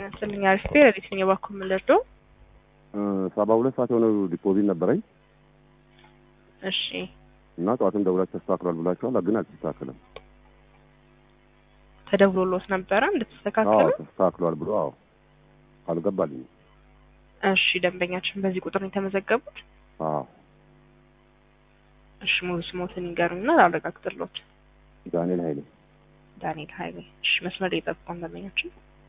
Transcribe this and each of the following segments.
ስልኛ ሪስፔ ለየትኛው ባኩ የምንደርዶ ሰባ ሁለት ሰዓት የሆነ ዲፖዚት ነበረኝ እሺ እና ጠዋትም ደውላችሁ ተስተካክሏል ብላችኋል፣ ግን አልተስተካከለም። ተደውሎሎት ነበረ አዎ እንደተስተካከለ ተስተካክሏል ብሎ አዎ አልገባልኝም። እሺ ደንበኛችን በዚህ ቁጥር ነው የተመዘገቡት አዎ እሺ ሙሉ ስሞትን ይንገሩኝና ላረጋግጥሎት ዳንኤል ኃይሌ ዳንኤል ኃይሌ እሺ መስመር ላይ የጠብቁን ደንበኛችን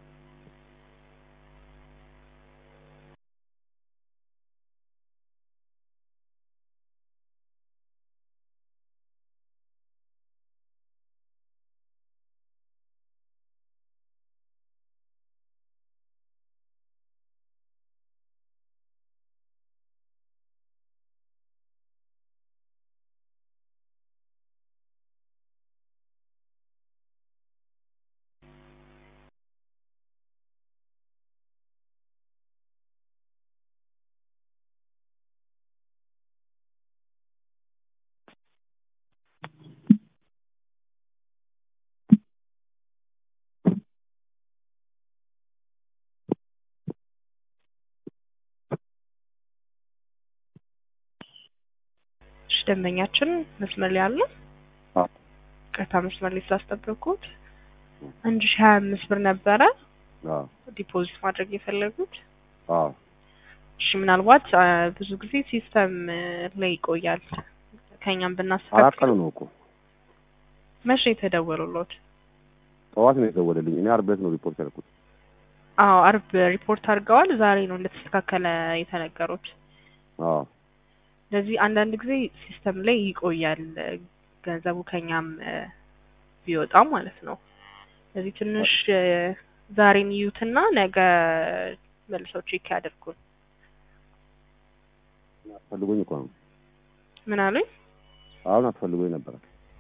እሺ ደንበኛችን መስመር ላይ አለ አዎ ቀጥታ መስመር ላይ ስላስጠበቁት አንድ ሺህ ሀያ አምስት ብር ነበረ አዎ ዲፖዚት ማድረግ የፈለጉት አዎ እሺ ምናልባት አ፣ ብዙ ጊዜ ሲስተም እ፣ ላይ ይቆያል ከኛም አራት ብናስተካክል ቀኑ ነው እኮ መቼ የተደወሉሎት ጠዋት ነው የደወለልኝ። እኔ ዓርብ ዕለት ነው ሪፖርት ያደረኩት። አዎ አርብ ሪፖርት አድርገዋል ዛሬ ነው እንደተስተካከለ የተነገሩት አዎ ስለዚህ አንዳንድ ጊዜ ሲስተም ላይ ይቆያል እ፣ ገንዘቡ ከኛም እ፣ ቢወጣም ማለት ነው ስለዚህ ትንሽ እ፣ ዛሬን ይዩትና ነገ መልሰው ቼክ ያደርጉን አስፈልጎኝ እኮ ነው ምን አሉኝ አሁን አስፈልጎኝ ነበረ።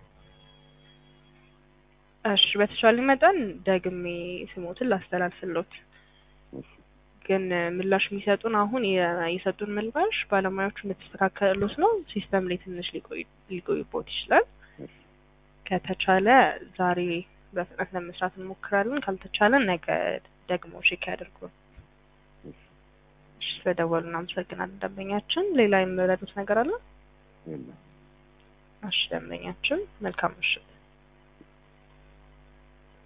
እሺ በተቻለ መጠን ደግሜ ስሞትን ላስተላልፍሎት እሺ ግን እ፣ ምላሽ የሚሰጡን አሁን የ- የሰጡን ምላሽ ባለሙያዎቹ እንደተስተካከሉት ነው። ሲስተም ላይ ትንሽ ሊቆይ ሊቆይቦት ይችላል። እሺ ከተቻለ ዛሬ በፍጥነት ለመስራት እንሞክራለን። ካልተቻለ ነገ ደግሞ ቼክ ያደርጉ። እሺ እሺ ስለደወሉ እናመሰግናለን ደንበኛችን። ሌላ የሚረዱት ነገር አለ? የለም እሺ ደንበኛችን መልካም ምሽት።